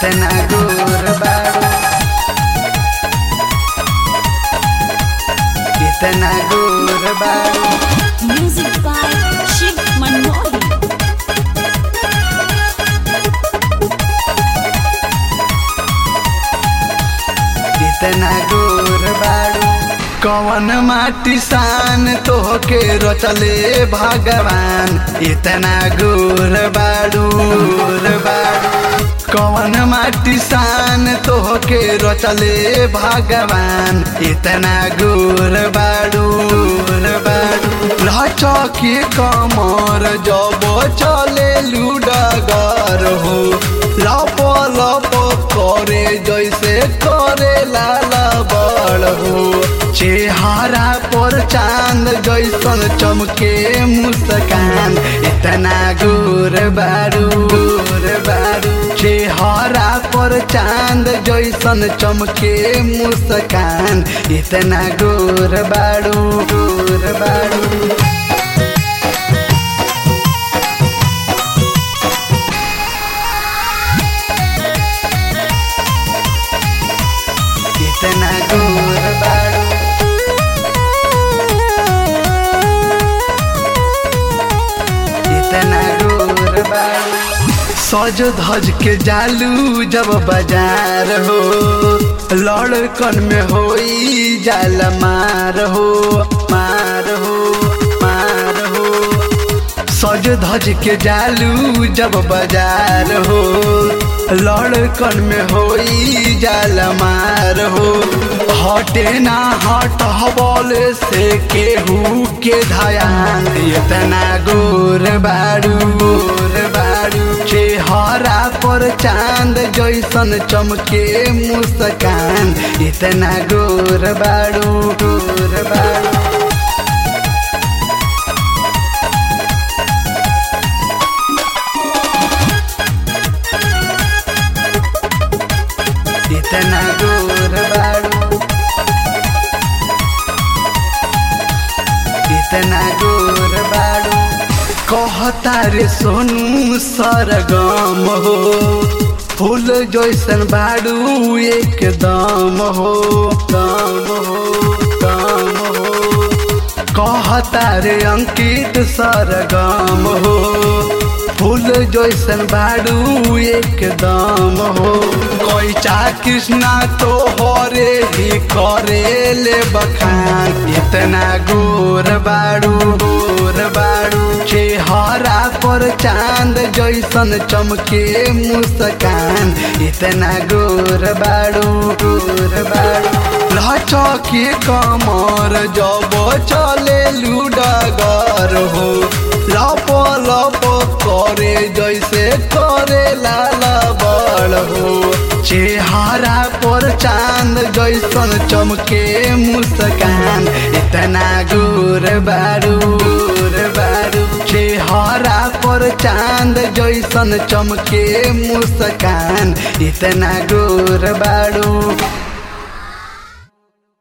इतना गोर बारू इतना गोर बारू Music by Shiv Manohar. इतना गोर बारू कवन माटी सान तोहके रचले भगवान इतना गोर बारू गोर बारू कवन माटी सान तोहके रचले भगवान इतना गोर बारू गोर बारू लचके कमर जब चले लुडगर हो लप लप करे जैसे करे लाला बड़ हो चेहरा पर चांद जैसन चमके मुस्कान इतना गोर बारू गोर बारू चेहरा पर चांद जैसन चमके मुस्कान इतना गोर बारू गोर बारू इतना गोर बारू इतना गोर बारू सज धज के जालू जब बाजार हो लड़कन में होई जाल मार हो मार हो मार हो सज धज के जालू जब बाजार हो लड़कन में होई जाल मार हो हटे ना हट हबल से केहू के धयान इतना गोर बारू गोर बारू चेहरा पर चांद जैसन चमके मुस्कान इतना गोर बारू गोर बारू इतना गोर बारू इतना गोर बारू कहता रे सोनू सरगम हो फूल जैसन बारू एकदम हो दम हो दम हो कहता रे अंकित सरगम हो फूल जैसन बारू एकदम हो कैचा कृष्णा तो हरे ही करे ले बखान इतना गोर बारू गोर बारू चेहरा पर चांद जैसन चमके मुस्कान इतना गोर बारू गोर बारू लचके कमर जब चले लुडगर हो लप लप करे जैसे करे लाला बड़ हो चेहरा पर चांद जैसन चमके मुस्कान इतना गोर बारू गोर बारू चेहरा पर चांद जैसन चमके मुस्कान इतना गोर बारू